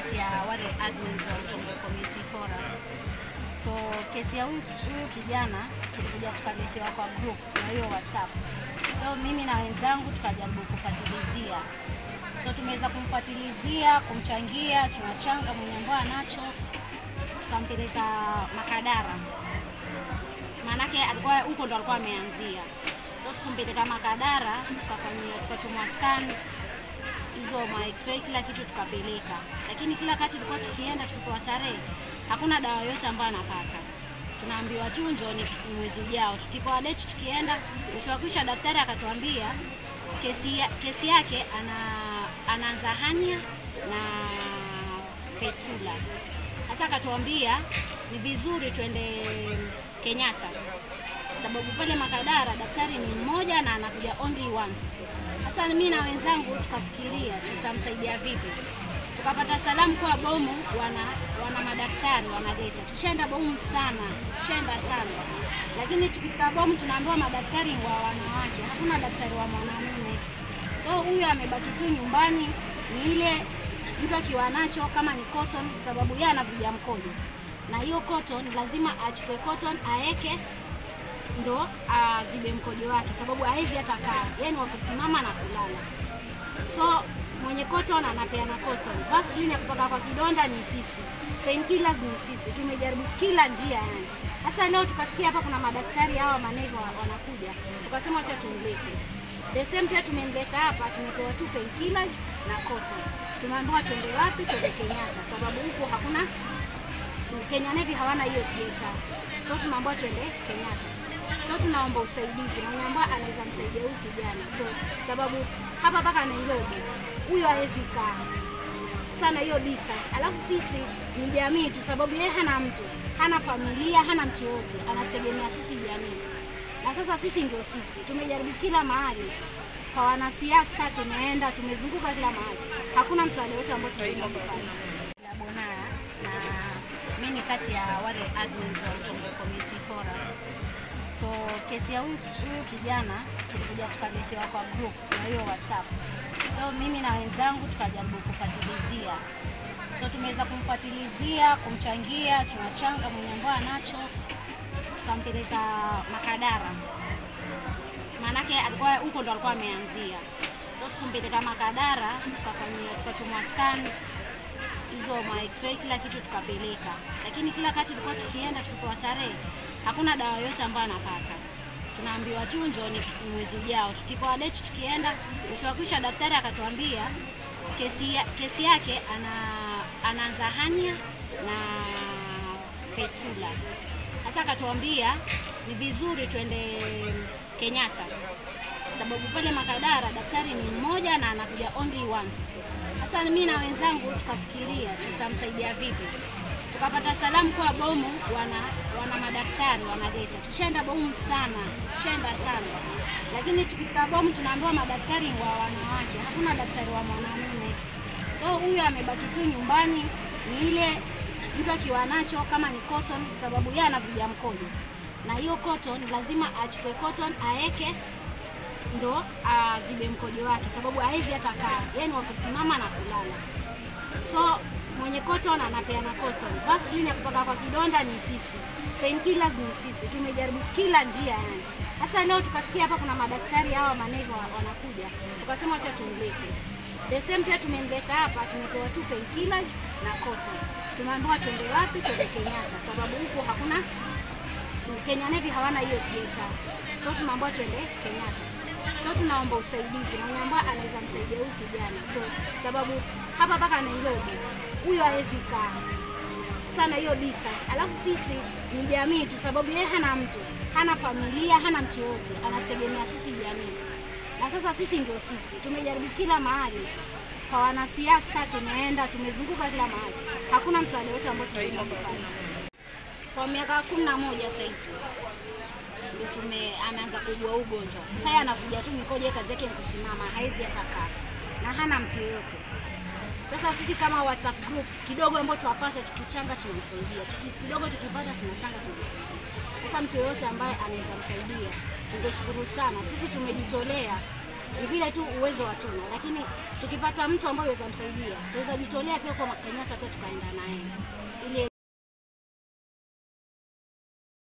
kati ya wale admins wa Mtongwe Community Forum. So kesi ya huyu huyu kijana tulikuja tukaletewa kwa group na hiyo WhatsApp. So mimi na wenzangu tukajaribu kufuatilizia. So tumeweza kumfuatilizia, kumchangia, tunachanga mwenye ambao anacho, tukampeleka Makadara maanake alikuwa huko ndo alikuwa ameanzia. So tukumpeleka Makadara, tukafanyia tukatumwa scans hizo ma x-ray kila kitu tukapeleka, lakini kila kati tulikuwa tukienda tukipewa tarehe, hakuna dawa yote ambayo anapata. Tunaambiwa tu njooni mwezi ujao. Tukipewa date tukienda, mwisho wa kwisha daktari akatuambia kesi, ya, kesi yake ana, anaanza hania na fetula. Sasa akatuambia ni vizuri twende Kenyatta sababu pale Makadara daktari ni mmoja na anakuja only once. Sasa mimi na wenzangu tukafikiria tutamsaidia vipi, tukapata salamu kwa Bomu wana, wana madaktari wanaleta. Tushaenda Bomu sana, tushaenda sana, lakini tukifika Bomu tunaambiwa madaktari wa wanawake, hakuna daktari wa mwanamume. So huyu amebaki tu nyumbani, ni ile mtu akiwa nacho kama ni cotton, sababu yeye anavuja mkojo, na hiyo cotton lazima achukue cotton aeke ndo azibe mkojo wake, sababu hawezi hata kaa, yeye ni wa kusimama na kulala. So mwenye cotton anapeana cotton, Vaseline ya kupaka kwa kidonda ni sisi, painkillers ni sisi. Tumejaribu kila njia yani. Sasa leo tukasikia hapa kuna madaktari hawa manevo wanakuja, tukasema acha tumlete. The same pia tumemleta hapa, tumepewa tu painkillers na cotton. Tumeambiwa twende wapi? Twende Kenyatta, sababu huko hakuna Kenya Navy hawana hiyo theater. So tumeambiwa twende Kenyatta. So tunaomba usaidizi mwenye ambaye anaweza msaidia huyu kijana. So sababu hapa mpaka Nairobi huyo hawezi kaa sana hiyo distance. Alafu sisi ni jamii tu, sababu yeye hana mtu, hana familia, hana mtu yote, anategemea sisi jamii. Na sasa sisi ndio sisi, tumejaribu kila mahali kwa wanasiasa, tumeenda tumezunguka kila mahali, hakuna msaada wote ambao tunaweza kupata. La Bonaya na mimi ni kati ya wale admins wa Mtongwe Community Forum. So kesi ya huyu huyu kijana tulikuja tukaletewa kwa group na hiyo WhatsApp. So mimi na wenzangu tukajaribu kufuatilizia. So tumeweza kumfuatilizia, kumchangia, tunachanga mwenye ambao anacho, tukampeleka Makadara, maanake alikuwa huko ndo alikuwa ameanzia. So tukumpeleka Makadara, tukafanyia tukatumwa scans hizo ma x-ray kila kitu tukapeleka, lakini kila kati tulikuwa tukienda tukipewa tarehe, hakuna dawa yote ambayo anapata. Tunaambiwa tu njooni mwezi ujao. Tukipewa date tukienda, mwisho wa kwisha daktari akatuambia kesi, ya, kesi yake ana, anaanza hania na fetula. Sasa akatuambia ni vizuri twende Kenyatta sababu pale Makadara daktari ni mmoja na anakuja only once. Sasa mimi na wenzangu tukafikiria tutamsaidia vipi, tukapata salamu kwa Bomu wana, wana madaktari wanaleta. Tushaenda Bomu sana, tushaenda sana, lakini tukifika Bomu tunaambiwa madaktari wa wanawake, hakuna daktari wa mwanamume. So huyu amebaki tu nyumbani, ni ile mtu akiwa nacho kama ni cotton, sababu yeye anavuja mkojo, na hiyo cotton lazima achukue cotton aeke ndo azibe mkojo wake, sababu hawezi hata kaa, yeye ni wa kusimama na kulala. So mwenye cotton anapeana cotton, Vaseline ya kupaka kwa kidonda ni sisi, painkillers ni sisi. Tumejaribu kila njia yani. Sasa leo tukasikia hapa kuna madaktari hawa manevo wanakuja, tukasema acha tumlete. The same pia tumemleta hapa, tumepewa tu painkillers na cotton. Tumeambiwa twende wapi? Twende Kenyatta, sababu huko hakuna Kenya Navy hawana hiyo theater. So tunaambiwa twende Kenyatta. So tunaomba usaidizi mwenye ambaye anaweza msaidia huyu kijana. So sababu hapa mpaka Nairobi huyo hawezi kaa sana hiyo distance. Alafu sisi ni jamii tu, sababu yeye hana mtu, hana familia, hana mtu yote, anategemea sisi jamii. Na sasa sisi ndio sisi, tumejaribu kila mahali kwa wanasiasa, tumeenda tumezunguka kila mahali, hakuna msaada wote ambao tunaweza kupata. Kwa miaka kumi na moja sasa hivi ndio tume ameanza kuugua ugonjwa. Sasa yeye anakuja tu mikojo, kazi yake ni kusimama, haizi hata kaa na hana mtu yeyote. Sasa sisi kama WhatsApp group kidogo ambayo tuwapata tukichanga tunamsaidia, tuki, kidogo tukipata tunachanga tunamsaidia. Sasa mtu yeyote ambaye anaweza msaidia tungeshukuru sana. Sisi tumejitolea ni vile tu uwezo hatuna, lakini tukipata mtu ambaye aweza msaidia, tuweza jitolea pia kwa Kenyatta pia tukaenda naye ili